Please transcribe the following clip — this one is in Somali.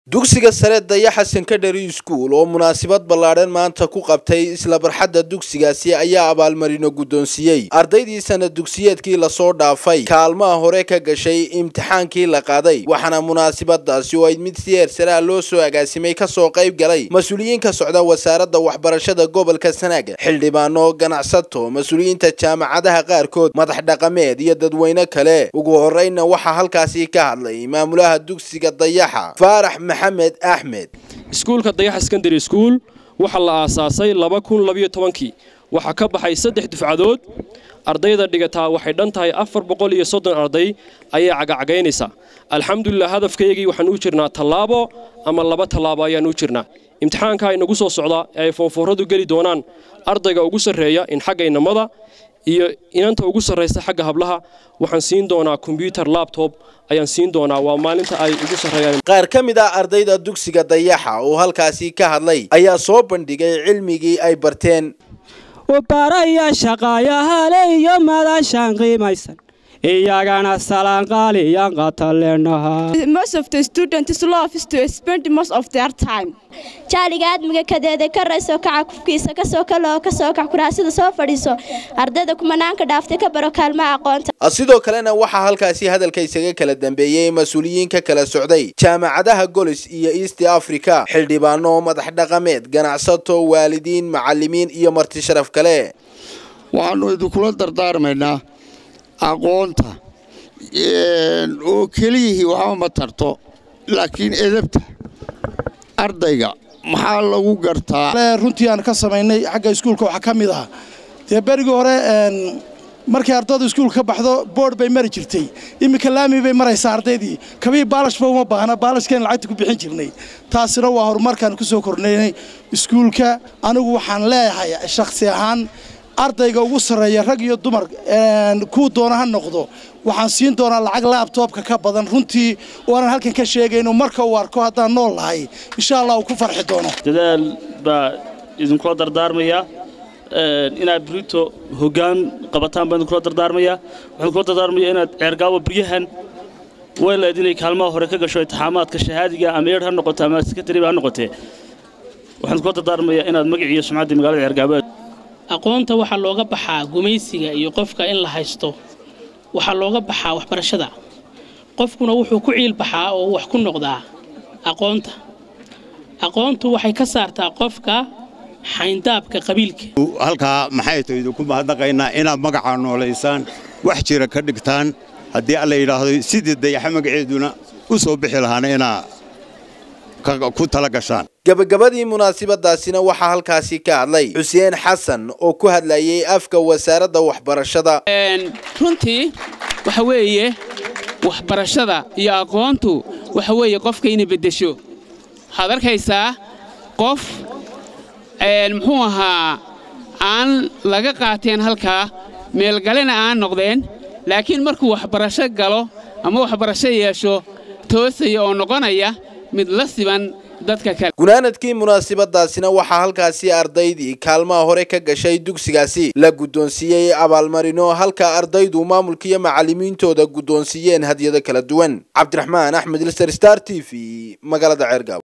dugsiga sare dayaxa secondary school oo munaasabad ballaadhan maanta ku qabtay isla barxadda dugsigaasi ayaa abaalmarino guddoonsiiyey ardaydii sana dugsiyeedkii lasoo dhaafay kaalmaha hore ka gashay imtixaankii la qaaday waxaana munaasabadaasi oo ay mid si heersaraa loo soo agaasimay kasoo qayb galay mas-uuliyiin ka socda wasaaradda waxbarashada gobolka sanaaga xildhibaano ganacsato mas-uuliyiinta jaamacadaha qaarkood madax dhaqameed iyo dadweyne kale ugu horreynna waxaa halkaasi ka hadlay maamulaha dugsiga dayaxa faarax maxamed axmed iskuulka dayaxa secondary school waxaa la aasaasay laba kun labiyo tobankii waxaa ka baxay saddex dufcadood ardayda dhigataa waxay dhan tahay afar boqol iyo soddon arday ayay cagacagaynaysaa alxamdulilah hadafkaygii waxaan u jirnaa tallaabo ama laba tallaabo ayaan u jirnaa imtixaanka inagu soo socda ee ay foonfooradu geli doonaan ardayga ugu sarreeya in xagga inamada iyo inanta ugu sarraysa xagga hablaha waxaan siin doonaa kombyutar labtob ayaan siin doonaa waa maalinta ay ugu sarreeyaan qaar ka mid ah ardayda dugsiga dayaxa oo halkaasi ka hadlay ayaa soo bandhigay cilmigii ay barteen ubaraya shaqaayahale iyo madashaan qiimaysan iyagana salaanqaaliyan qataleenaha Most of the students love is to spend most of their time. jaaliga aadmiga kadeeda ka rayso kaca kufkiisa kasoo kaloo kasoo kac kuraasida soo fadhiiso ardayda kumanaanka dhaaftay ka baro kaalmaha aqoonta sidoo kalena waxaa halkaasi hadalka isaga kala dambeeyey mas-uuliyiin ka kala socday jaamacadaha golis iyo east africa xildhibaano madax dhaqameed ganacsato waalidiin macalimiin iyo marti sharaf kale waxaannu idinkula dardaarmaynaa aqoonta oo keliyihii waxba ma tarto laakiin edabta ardayga maxaa lagu gartaa runtii aan ka samaynay xagga iskuulka waxaa ka mid ah dee berigii hore markay ardaydu iskuulka ka baxdo boord bay mari jirtay iminka laami bay maraysaa ardaydii kabii baalashba uma baahna baalashkeen lacagta ku bixin jirnay taasina waa horumarkaan ku soo kornaynay iskuulka anigu waxaan leeyahay shakhsi ahaan ardayga ugu sarreeya rag iyo dumar kuu doona ha noqdo waxaan siin doonaa lacag laabtoobka ka badan runtii waanan halkan ka sheegayno marka uu arko haddaan nool nahay insha allah uu ku farxi doono dadaal baa idinkula dardaarmayaa inaad brito hoggaan qabataan baa idinkula dardaarmayaa waxaan kula dardaarmaya inaad ceergaawo biryahan weyleed inay kaalmaha hore ka gasho intixaamaadka shahaadiga ama eer ha noqoto ama sekretariba ha noqotee waxaan kula dardaarmayaa inaad magaciiyo sumcaddii magaalada ceergaabo aqoonta waxaa looga baxaa gumaysiga iyo qofka in la haysto waxaa looga baxaa waxbarashada qofkuna wuxuu ku ciil baxaa oo wax ku noqdaa aqoonta aqoontu waxay ka saartaa qofka xayndaabka qabiilka halkaa maxay tahay idinku mahadnaqaynaa inaad magacaa noolaysaan wax jira ka dhigtaan haddii alla yidhaahdo sidii dayaxa magaceeduna u soo bixi lahaana inaa ku tala gashaan gabagabadii munaasabadaasina waxaa halkaasi ka hadlay xuseen xasan oo ku hadlayay afka wasaaradda waxbarashada runtii waxa weeye waxbarashada iyo aqoontu waxa weeye qofka inay beddesho waxaad arkaysaa qof muxuu ahaa aan laga qaateen halkaa meelgalena aan noqdeen laakiin markuu waxbarasho galo ama waxbarasho yeesho toosaya oo noqonaya mid la siban gunaanadkii munaasabadaasina waxaa halkaasi ardaydii kaalmaha hore ka gashay dugsigaasi la guddoonsiiyey abaalmarino halka ardaydu maamulka iyo macalimiintooda guddoonsiiyeen hadyado kala duwan cabdiraxmaan axmed ilser star t v magaalada ceergaabo